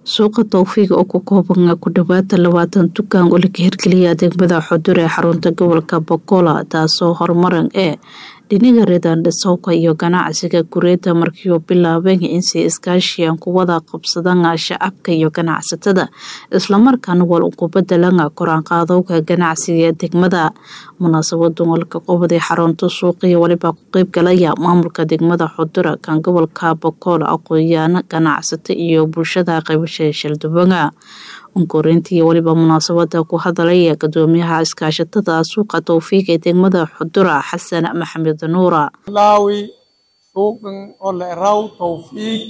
suuqa towfiiq oo ku kooban ku dhawaada labaatan dukaan oo laga hirgeliyay degmada xudur ee xarunta gobolka bogola taasoo horumaran ee dhinaga reedandhasowka iyo ganacsiga gureeda markii uu bilaabeen insi iskaashiyan ku wada qabsadaan shacabka iyo ganacsatada islamarkaana wal ugu bedelan koraanqaadowga ganacsiga ee degmada munaasabada walka qobday xarunta suuqiya waliba ku qeyb galaya maamulka degmada xudura kan gobolka bogool aqoon-yaano ganacsato iyo bulshada qaybasha shaldubanga unkoreyntii waliba munaasabada ku hadalaya gudoomiyaha iskaashatada suuqa towfiiq ee degmada xudura xasan maxamed nuura laawi suuqan oo la eraw towfiiq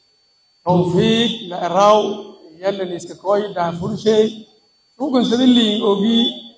towfiiq la eraw yalan iska koy daafurshey suuqan sadiliin ogi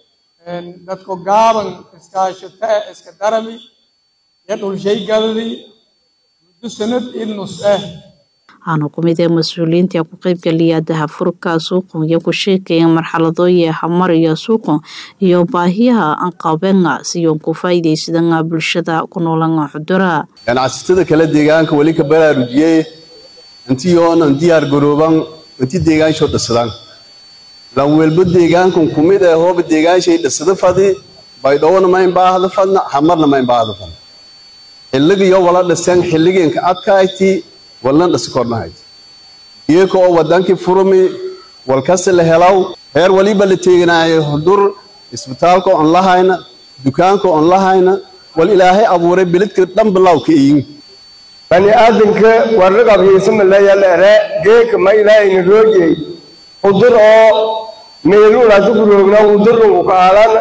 dadko gaaban iskaashata iska darami ya dhulshay gadadi muddo sanad idnus ah waxaana ku mid ee mas-uuliyiinta ku qeybgaliya dahafurka suuqan iyo ku sheekaya marxaladooyi hamar iyo suuqan iyo baahiyaha anqabenga siyoon ku faa'iidaysadanga bulshada ku noolanga xudura ganacsatada kale deegaanka weli ka baraarujiyey intii oonan diyaar garooban inti deegaansho dhisadaan lan welbo deegaankan ku mid ee hooba deegaanshay dhisada fadi baydhowna ma inbaahda fadna hamarna ma inbaahda fadna xilligiyo wala dhiseen xilligeenka adkayti walna dhasikornahayd iyaka oo wadankii furumi walkasi la helaw heer waliba la teeganaayo hudur isbitaalka on lahayna dukaanka on lahayna wal ilaahay abuuray bilidka dhan bilow ka iyin bani aadanka warraqabhiisamaleeyaleere geeka ma ilaahayna roojey hudur oo meeluulaasi ku roogna hudurunku ka aalana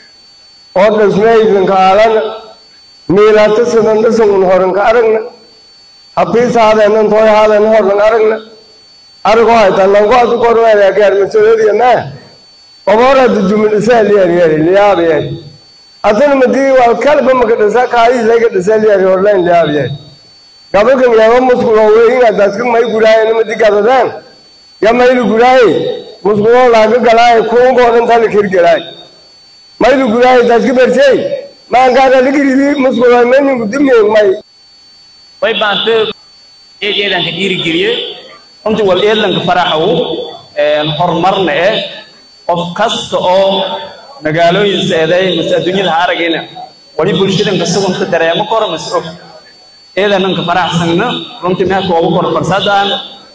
oo dhasmaysan ka aalana meelaatasadan dhasangun horan ka aragna habiis haadeenan tooy haadeen hornan aragna aragoo haytaan lango adu korweeyaa gaarmasoodiyana oboorada jumidhisaaliyaryari liyaabiyay adana madii wal kalba maka dhisa kaayisayga dhisaliyari horlayn liyaabiyay gabalkan yaaba muskulo weynga daska may guraayen madi gadadaan ya maylu guraaye muskulo laaga galaaye kuungoodan tala kirgalaay maylu guraaye daska bersey maankaada ligiridi muskulo meninku dimyeeg may way baante eed eedanka dhiirigeliyey runtii wal eedlanka faraxow horumarna eh qof kasta oo magaalooyin seeday mase adduunyada ha aragayna wali bulshadanka sugunka dareemo koro mase og eedananka faraxsanna runtii meelka ugu kor farsadaan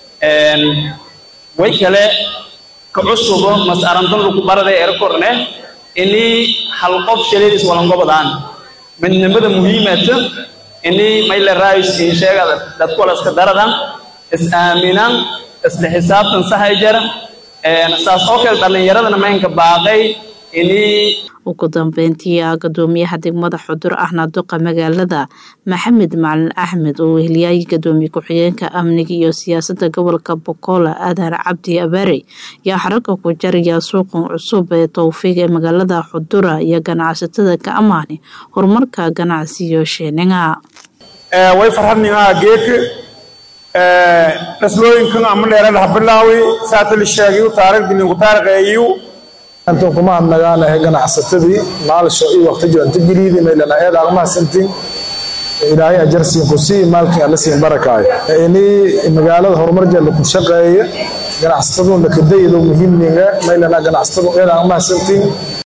way kale ka cusubo mase arantan lagu baraday erakorne inii hal qof shaleedis walangobadaan midnimada muhiimata ini mayle raayus in sheegada dadku wala iska daradan is aaminaan isla xisaabtan sahay jara saas oo kale dhallinyaradana maynka baaqay ini ugu dambeyntii gudoomiyaha degmada xudur ahna duqa magaalada maxamed macalin axmed oo weheliyay gudoomiye ku-xigeenka amniga iyo siyaasada gobolka bokola aadan cabdi abaare yaa xaragga ku jaraya suuqan cusub ee towfiiq ee magaalada xudura iyo ganacsatada ka amaani horumarka ganacsiyo sheeninga way farxadnimaa geedka dhaslooyinkan ama dheerada habilaawi saatali sheegayu taarigdilinku taariqeeyu antan kuma hadnagaan ahe ganacsatadii maalisho iyo waqti jiranta geliidi maylana eed aqmahasantin ilaahay ajarsiin ku sii maalkin alla siin barakaayo ini magaalada horumar jalla ku shaqeeya ganacsataduna kadaydo muhiimninga maylana ganacsatadu eed aqmahasantin